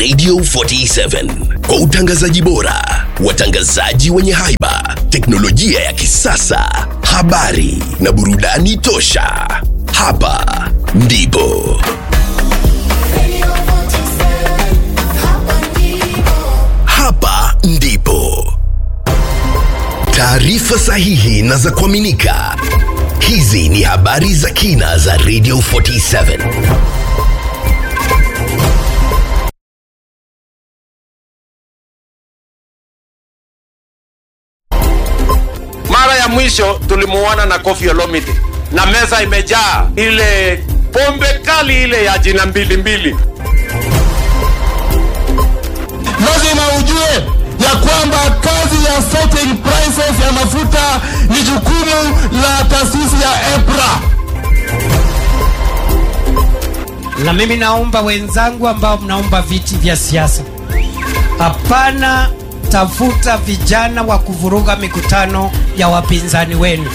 Radio 47 kwa utangazaji bora, watangazaji wenye haiba, teknolojia ya kisasa, habari na burudani tosha. Hapa ndipo hapa ndipo taarifa sahihi na za kuaminika. Hizi ni habari za kina za Radio 47. Mara ya mwisho tulimuona na Kofi Olomide na meza imejaa ile pombe kali ile ya jina mbili mbili. lazima ujue ya kwamba kazi ya setting prices ya mafuta ni jukumu la taasisi ya EPRA. na mimi naomba wenzangu ambao mnaomba viti vya siasa, hapana tafuta vijana wa kuvuruga mikutano ya wapinzani wenu.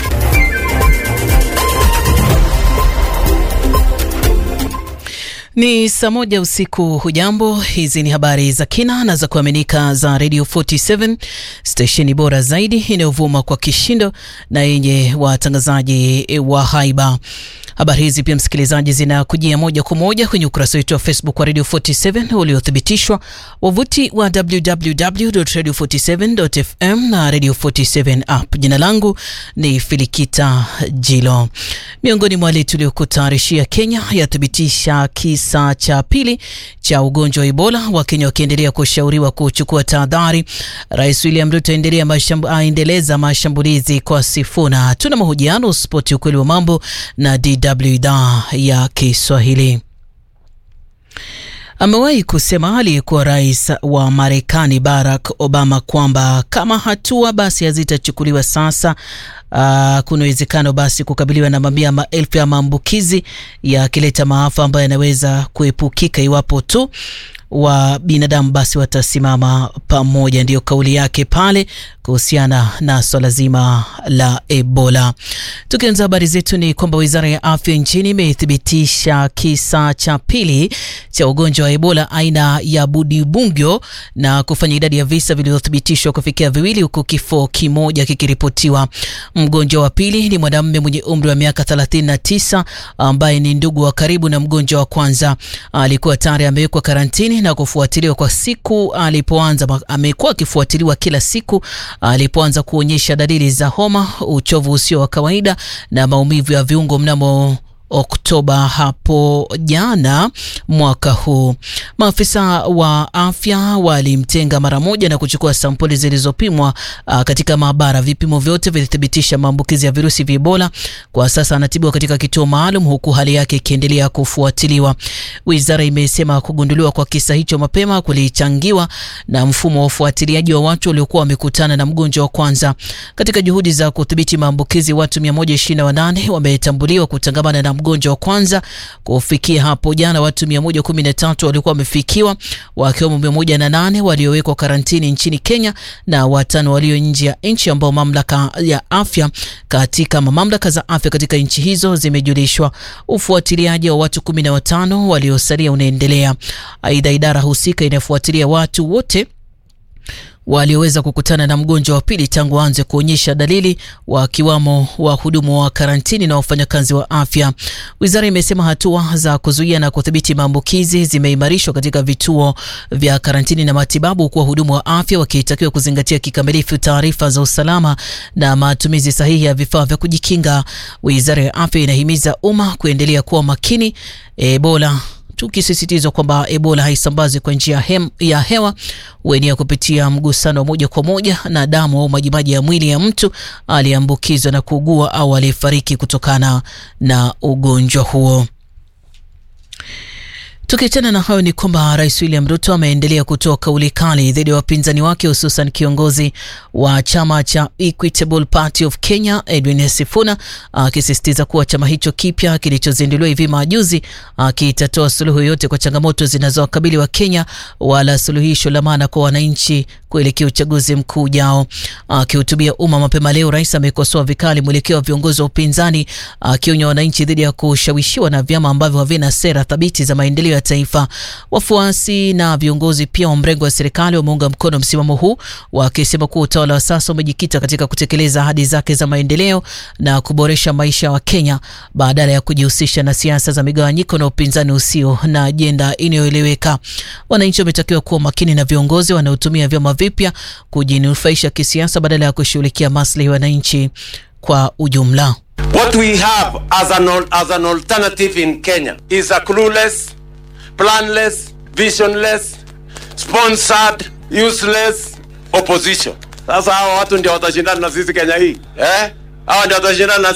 Ni saa moja usiku. Hujambo, hizi ni habari za kina na za kuaminika za Radio 47 stesheni bora zaidi inayovuma kwa kishindo na yenye watangazaji wa haiba. Habari hizi pia, msikilizaji, zinakujia moja kwa moja kwenye ukurasa wetu wa Facebook wa Radio 47 uliothibitishwa, wavuti wa www.radio47.fm na Radio 47 app. Jina langu ni Filikita Jilo. Miongoni mwa wale tuliokutayarishia, Kenya yathibitisha kisa cha pili cha ugonjwa wa Ebola, Wakenya wakiendelea kushauriwa kuchukua tahadhari. Rais William Ruto aendelea mashambu, aendeleza mashambulizi kwa Sifuna. Tuna mahojiano spoti, ukweli wa mambo na DW idhaa ya Kiswahili. Amewahi kusema aliyekuwa rais wa Marekani Barack Obama kwamba kama hatua basi hazitachukuliwa sasa, uh, kuna uwezekano basi kukabiliwa na mamia maelfu ya maambukizi yakileta maafa ambayo yanaweza kuepukika iwapo tu wa binadamu basi watasimama pamoja. Ndiyo kauli yake pale kuhusiana na swala zima la Ebola. Tukianza habari zetu ni kwamba wizara ya afya nchini imethibitisha kisa cha pili cha ugonjwa wa Ebola aina ya Budibungyo na kufanya idadi ya visa vilivyothibitishwa kufikia viwili, huku kifo kimoja kikiripotiwa. Mgonjwa wa pili ni mwanamume mwenye umri wa miaka 39 ambaye ni ndugu wa karibu na mgonjwa wa kwanza. Alikuwa tayari amewekwa karantini na kufuatiliwa kwa siku alipoanza. Amekuwa akifuatiliwa kila siku alipoanza kuonyesha dalili za homa, uchovu usio wa kawaida na maumivu ya viungo mnamo Oktoba hapo jana mwaka huu. Maafisa wa afya walimtenga mara moja na kuchukua sampuli zilizopimwa uh, katika maabara. Vipimo vyote vilithibitisha maambukizi ya virusi vya Ebola. Kwa sasa anatibiwa katika kituo maalum huku hali yake ikiendelea kufuatiliwa. Wizara imesema kugunduliwa kwa kisa hicho mapema kulichangiwa na mfumo wa ufuatiliaji wa watu waliokuwa wamekutana na mgonjwa wa kwanza. Katika juhudi za kudhibiti maambukizi, watu 128 wametambuliwa kutangamana na mgonjwa wa kwanza. Kufikia hapo jana, watu 113 walikuwa wamefikiwa, wakiwemo 108 waliowekwa karantini nchini Kenya na watano walio nje ya nchi ambao mamlaka ya afya katika mamlaka za afya katika nchi hizo zimejulishwa. Ufuatiliaji wa watu 15 waliosalia unaendelea. Aidha, idara husika inafuatilia watu wote walioweza kukutana na mgonjwa wa pili tangu aanze kuonyesha dalili, wakiwamo wahudumu wa karantini na wafanyakazi wa afya. Wizara imesema hatua za kuzuia na kudhibiti maambukizi zimeimarishwa katika vituo vya karantini na matibabu, huku wahudumu wa afya wakitakiwa kuzingatia kikamilifu taarifa za usalama na matumizi sahihi ya vifaa vya kujikinga. Wizara ya afya inahimiza umma kuendelea kuwa makini Ebola tukisisitizwa kwamba Ebola haisambazi kwa njia ya hewa, huenea kupitia mgusano wa moja kwa moja na damu au majimaji ya mwili ya mtu aliyeambukizwa na kuugua au aliyefariki kutokana na ugonjwa huo. Tukiachana na hayo ni kwamba Rais William Ruto ameendelea kutoa kauli kali dhidi ya wapinzani wake hususan kiongozi wa chama cha Equitable Party of Kenya Edwin Sifuna akisisitiza kuwa chama hicho kipya kilichozinduliwa hivi majuzi kitatoa suluhu yote kwa changamoto zinazowakabili wa Kenya wala suluhisho la maana kwa wananchi kuelekea uchaguzi mkuu ujao. Akihutubia umma mapema leo, rais amekosoa vikali mwelekeo wa viongozi wa upinzani akionya wananchi dhidi ya kushawishiwa na vyama ambavyo havina sera thabiti za maendeleo kulijenga taifa. Wafuasi na viongozi pia wa mrengo wa serikali wameunga mkono msimamo huu, wakisema kuwa utawala wa sasa umejikita katika kutekeleza ahadi zake za maendeleo na kuboresha maisha ya Wakenya badala ya kujihusisha na siasa za migawanyiko na upinzani usio na ajenda inayoeleweka. Wananchi wametakiwa kuwa makini na viongozi wanaotumia vyama vipya kujinufaisha kisiasa badala ya kushughulikia maslahi ya wananchi kwa ujumla. What we have as an, al- as an alternative in Kenya is a clueless, planless, visionless, sponsored, useless opposition. Sasa hawa watu ndio watashindana na sisi Kenya hii eh? Hawa ndio watashindana na sisi.